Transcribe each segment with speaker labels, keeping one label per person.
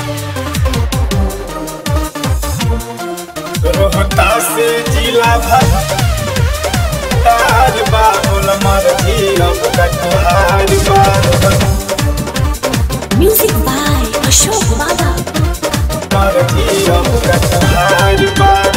Speaker 1: रोहतास जिला भर ताज बाबुल मर्जी अब कटहार बार
Speaker 2: Music by Ashok Baba.
Speaker 1: मर्जी अब कटहार बार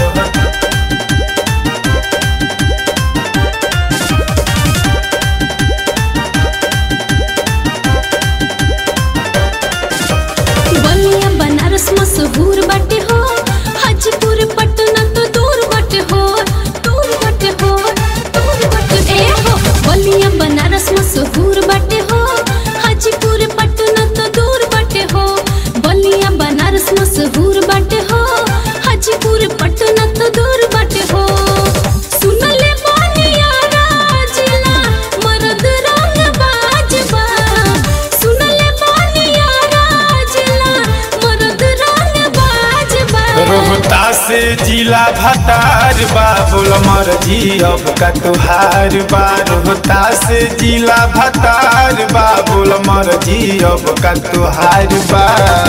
Speaker 2: बलिया बनारस मशहूर बाटे हो हाजीपुर पटना तो दूर बाटे हो दूर बाटे हो दूर बाटे ए हो बलिया बनारस मशहूर बाटे हो हाजीपुर पटना तो दूर बाटे हो बलिया बनारस मशहूर बाटे हो हाजीपुर पटना तो दूर बाटे हो सुनले बनिया राजिला मरद रंग बाजबा सुनले बनिया राजिला मरद रंग बाजबा
Speaker 1: रोहतास जिला भतार बाबुल मर्जी अब कटहार बा रोहतास जिला भतार बाबुल मर्जी अब कटहार बा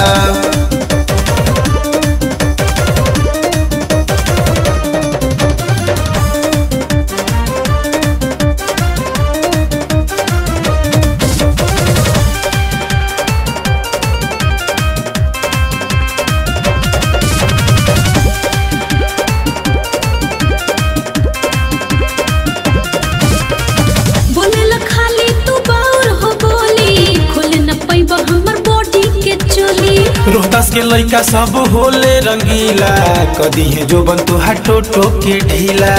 Speaker 2: बोलेला खाली तू बाउर हो बोली खोले न पैबा हमर बॉडी के चोली
Speaker 1: रोहतास के लइका सब होले रंगीला कदी है जो बन तू हटो टोके ढीला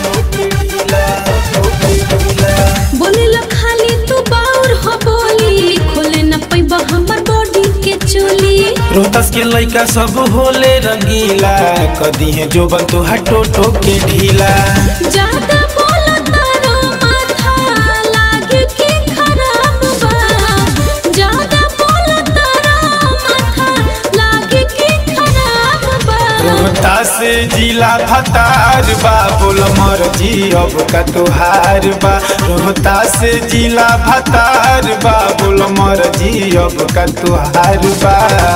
Speaker 2: बोलेला खाली तू बाउर हो बोली खोले न पैबा हमर बॉडी के चोली
Speaker 1: रोहतास के लइका सब होले रंगीला कदी है जो बन तू हटो टोके ढीला
Speaker 2: ज्यादा बोला तारो माथा लागे के खराब बा ज्यादा बोला तारो माथा लागे के खराब बा
Speaker 1: रोहतास जिला भतार बा बोल मर्जी अब का तुहार बा रोहतास जिला भतार बा बोल मर्जी अब का तुहार बा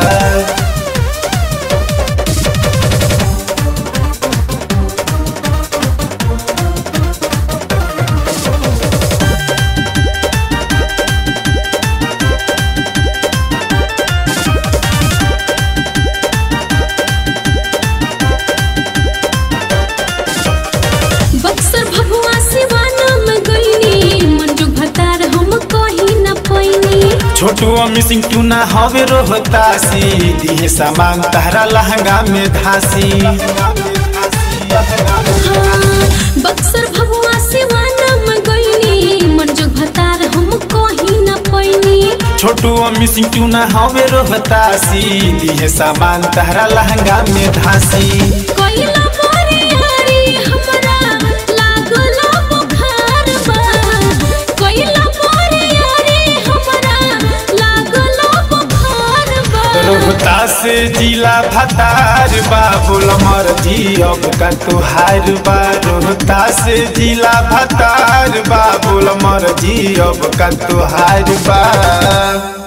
Speaker 2: बक्सर भगवा सिवाना में गईनी मंजू भतार हम कहीं न पैनी
Speaker 1: छोटू अमी सिंह क्यों ना हवे रोहतासी दिहे सामान तहरा लहंगा में धासी
Speaker 2: हाँ, बक्सर भगवा सिवाना में गईनी मंजू भतार हम कहीं न पैनी
Speaker 1: छोटू अमी सिंह क्यों ना हवे रोहतासी दिहे सामान तहरा लहंगा में धासी
Speaker 2: कोइला मोरे यारी हमरा लागलो बुखार बा कोइला मोरे यारी हमरा लागलो बुखार बा
Speaker 1: रोहतास जिला भतार बा बोल मर्जी अब का तुहार बा रोहतास जिला भतार बा बोल मर्जी अब का तुहार बा